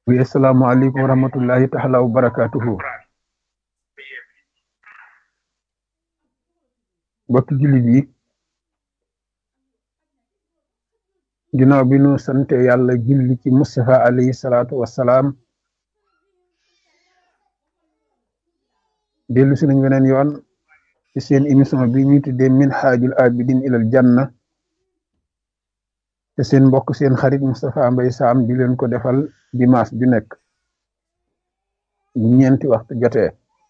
wi asalaamaaleykum wa rahmatullahi taala wa barakatuhu bokki jullit yi ginnaaw bi nu sante yàlla julli ci Mustafa alayhi salaatu wassalaam dellu si nañ weneen yoon ci seen émission bi ñuy tuddee minhaajul abidin ilal janna te seen mbokk seen xarit Moustapha Mbaye Sam di leen ko defal dimanche ju nekk bu ñeenti waxtu jotee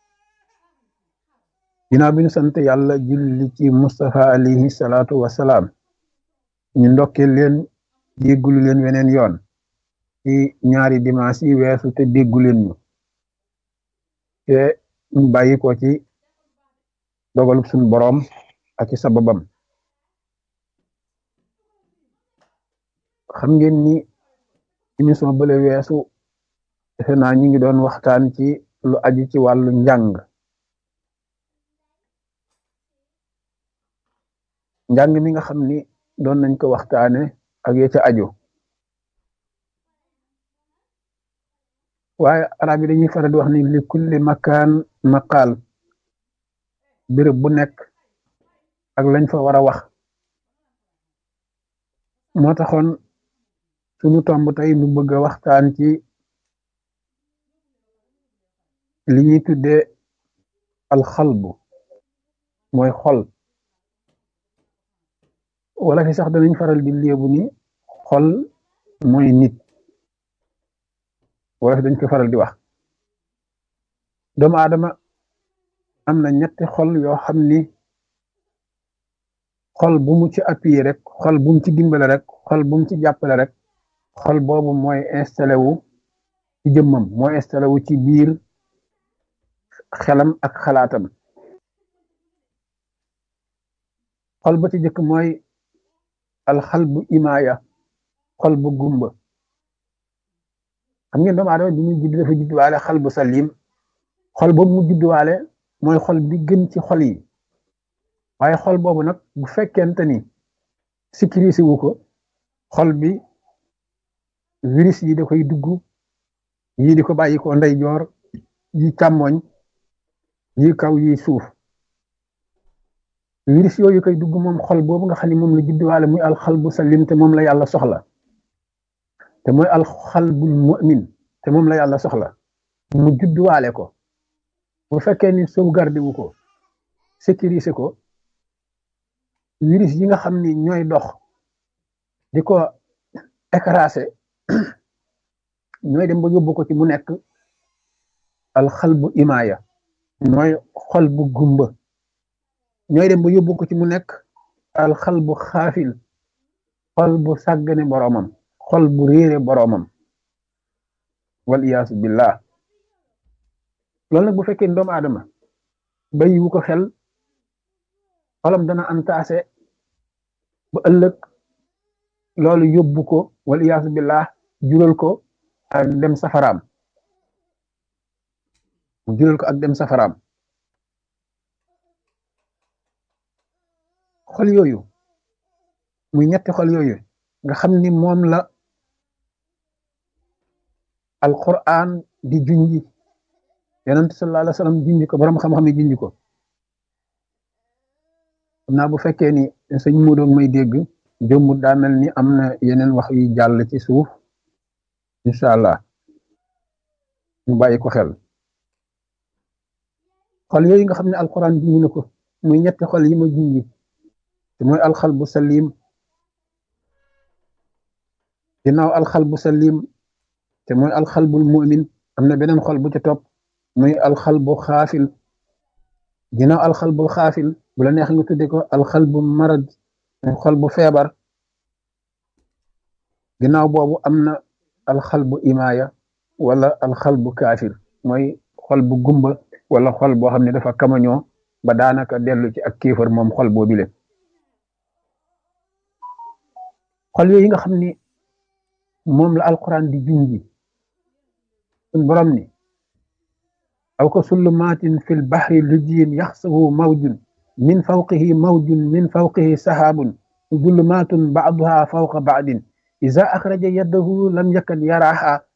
ginnaaw bi ñu sant yàlla julli ci Moustapha alayhi salaatu wassalaam ñu ndokkee leen déggulu leen weneen yoon ci ñaari dimanche yi weesu te déggu leen ñu te ñu bàyyi ko ci dogalub suñu boroom ak ci sababam xam ngeen ni émission bële weesu defe naa ñu ngi doon waxtaan ci lu aju ci wàllu njàng njàng mi nga xam ni doon nañ ko waxtaane ak ya ca aju waaye arab yi dañuy faral di wax ni li kulli makaan maqaal béréb bu nekk ak lañ fa war a wax moo taxoon sunu tomb tey nu bëgg a waxtaan ci li ñuy tuddee alxalbu mooy xol wala fi sax danañ faral di léebu ni xol mooy nit wala fi dañ ko faral di wax doomu aadama am na ñetti xol yoo xam ni xol bu mu ci appuyé rek xol bu mu ci dimbale rek xol bu mu ci jàppale rek xol boobu mooy installé wu ci jëmmam mooy installé wu ci biir xelam ak xalaatam xol ba ci jëkk mooy alxal bu imaaya xol bu gumba xam ngeen doomu aadama bi muy judd dafa juddwaale xal bu salim xol boobu mu juddwaale mooy xol bi gën ci xol yi waaye xol boobu nag bu fekkente ni sécurisé wu ko xol bi virus yi da koy dugg yii di ko bàyyi ko ndeyjoor yi càmmoñ yi kaw yi suuf virus yooyu koy dugg moom xol boobu nga xam ne moom la judduwaale muy alxal bu salim te moom la yàlla soxla te mooy alxalbul mu'min te moom la yàlla soxla mu judduwaale ko bu fekkee ni sauvegarde wu ko sécurisé ko virus yi nga xam ni ñooy dox di ko écrasé ñooy dem ba yóbbu ko ci mu nekk alxalbu imaaya mooy xol bu gumba ñooy dem ba yóbbu ko ci mu nekk alxalbu xaafil xol bu sàggane boroomam xol bu réere boroomam wal iyaasu billah loolu nag bu fekkee doomu aadama bàyyiwu ko xel xolam dana antaase ba ëllëg loolu yóbbu ko wal iyaasu billah jural ko ak dem safaraam mu jural ko ak dem safaraam xol yooyu muy ñetti xol yooyu nga xam ni moom la alquran di junji yonent sallallahu alayhi wa sallam junji ko borom xam-xam yi junji ko xam naa bu fekkee ni sëñ Modou may dégg jëmmut daa mel ni am na yeneen wax yu jàll ci suuf incha allah ñu bàyyi ko xel xol yooyu nga xam ne alquran junji na ko muy ñetti xol yi ma junji te mooy alxalbu salim ginnaaw alxalbu salim te mooy alxalbul mu'min am na beneen xol bu ca topp muy alxalbu xaafil ginnaaw alxalbul xaafil bu la neex nga tudde ko alxalbu marad xol bu feebar ginnaaw boobu am na alxalbu imaaya wala alxalbu kaafir mooy xol bu gumba wala xol boo xam ne dafa kamañoo ba daanaka dellu ci ak kéefar moom xol boobu le xol yooyu nga xam ni moom la alquran di junji sun borom ni aw ka sullumaatin fil bahri lujiyin yaxsahu mawjun min fawqihi mawjun min fawqihi sahaabun zulumaatun ba'duha fawqa ba'din iza axraja yadahu lam yakad yaraha